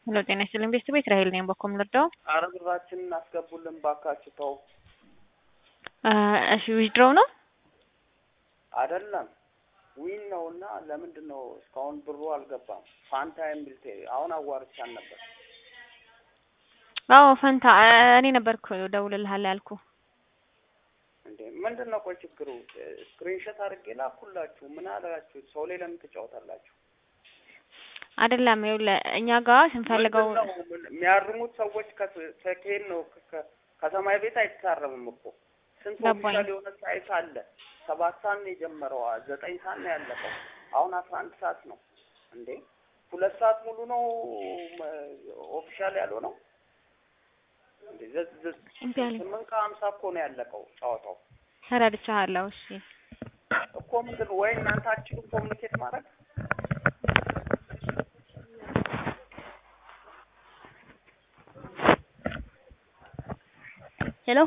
ሄሎ ጤና ይስጥልኝ ቤተሰብ ራሄል ነኝ። በኮም ልርዳው? አረ ብራችንን አስገቡልን ባካችሁ ተው። እሺ ዊዝድሮው ነው አይደለም ዊን ነው እና ለምንድን ነው እስካሁን ብሩ አልገባም? ፋንታ የሚል ቴ- አሁን አዋርቻን ነበር። አዎ ፈንታ እኔ ነበርኩ ደውልልሃለሁ ያልኩ። እንዴ ምንድን ነው ቆይ ችግሩ? ስክሪንሾት አድርጌ ላኩላችሁ። ምን አላችሁ? ሰው ላይ ለምን ትጫወታላችሁ? አይደለም ይኸውልህ እኛ ጋር ስንፈልገው ምንድን ነው ምን- የሚያርሙት ሰዎች ከስ- ከኬን ነው ከ- ከ- ከሰማይ ቤት አይታረምም እኮ ስንት ገባኝ። ኦፊሻል የሆነ ሳይት አለ። ሰባት ሰዓት ነው የጀመረው፣ ዘጠኝ ሰዓት ነው ያለቀው። አሁን አስራ አንድ ሰዓት ነው እንዴ! ሁለት ሰዓት ሙሉ ነው ኦፊሻል ያለው ነው እንዴ! ዘ- ዘ- እምቢ አለኝ። ስምንት ከሀምሳ እኮ ነው ያለቀው ጨዋታው ተረድቻለሁ። እሺ እኮ ምንድን ነው ወይ እናንተ አትችሉም ኮሚኒኬት ማድረግ ሄሎ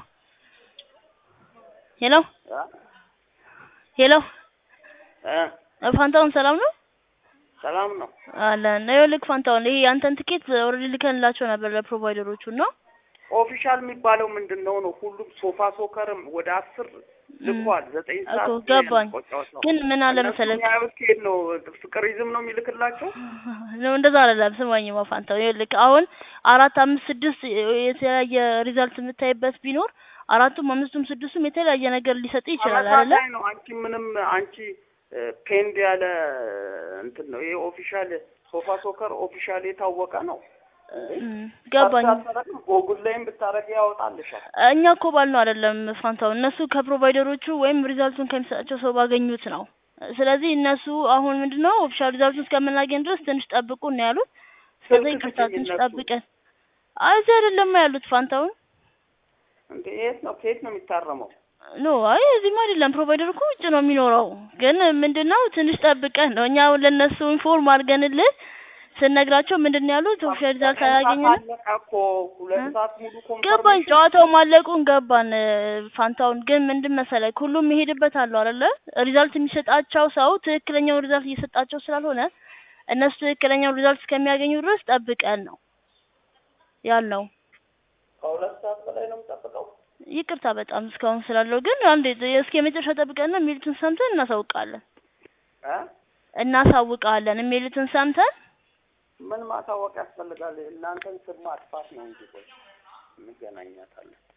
ሄሎ እ? ሄሎ እ? ፋንታውን ሰላም ነው ሰላም ነው አለን። ይኸውልህ ፋንታውን ይሄ ያንተን ትኬት ኦልሬዲ ልከንላቸው ነበር ለፕሮቫይደሮቹ እና ኦፊሻል የሚባለው ምንድን ነው ነው ሁሉም ሶፋ ሶከርም ወደ አስር ልኳል። ዘጠኝ ሰዓት እኮ ነው ገባኝ። ያለቀው ጨዋታው። ግን ምን አለ እነሱ መሰለህ የሚያዩት ከሄድ ነው ፍቅር ይዝም ነው የሚልክላቸው። ነው እንደዛ አይደለም። ስማኝማ ፋንታው ይኸውልህ አሁን አራት አምስት ስድስት የተለያየ ሪዛልት የምታይበት ቢኖር አራቱም አምስቱም ስድስቱም የተለያየ ነገር ሊሰጥ ይችላል አይደለ? ተመሳሳይ ነው። አንቺ ምንም አንቺ ፔንድ ያለ እንትን ነው ይሄ ኦፊሻል ሶፋ ሶከር ኦፊሻል የታወቀ ነው። እም፣ ገባኝ። ሳትሰረቅ ጎጉል ላይም ብታረጊ ያወጣልሻል። እኛ እኮ ባልነው አይደለም ፋንታው፣ እነሱ ከፕሮቫይደሮቹ ወይም ሪዛልቱን ከሚሰጣቸው ሰው ባገኙት ነው። ስለዚህ እነሱ አሁን ምንድነው ኦፊሻል ሪዛልቱን እስከምናገኝ ድረስ ትንሽ ጠብቁ ነው ያሉት። ስለዚህ ስልክ ይቅርታ ስጪኝ ትንሽ እነሱ። ጠብቀን። አይ እዚህ አይደለም ያሉት ፋንታውን። እንዴ የት ነው ከየት ነው የሚታረመው? ኖ አይ እዚህማ አይደለም። ፕሮቫይደር እኮ ውጭ ነው የሚኖረው። ግን ምንድነው ትንሽ ጠብቀን ነው እኛ አሁን ለእነሱ ኢንፎርም አድርገንልህ ስንነግራቸው ምንድነው ያሉት ኦፊሻል ሪዛልት አላገኘንም። አለቀ እኮ ሁለት እ? ሰዓት ሙሉ ገባኝ። ኮንፈርሜሽን ጨዋታው ማለቁን ገባን እ፣ ፋንታውን ግን ምንድን መሰለህ ሁሉም የሚሄድበት አለው አይደለ? ሪዛልት የሚሰጣቸው ሰው ትክክለኛውን ሪዛልት እየሰጣቸው ስላልሆነ እነሱ ትክክለኛውን ሪዛልት እስከሚያገኙ ድረስ ጠብቀን ነው ያልነው። ከሁለት ሰዓት በላይ ነው የምጠብቀው። ይቅርታ በጣም እስካሁን ስላለው ግን አንዴ እስከ የመጨረሻ ጠብቀን ነው የሚሉትን ሰምተን እናሳውቃለን እ? እናሳውቃለን የሚሉትን ሰምተን ምን ማሳወቅ ያስፈልጋል? እናንተን ስም ማጥፋት ነው እንጂ ቆይ እንገናኛታለን።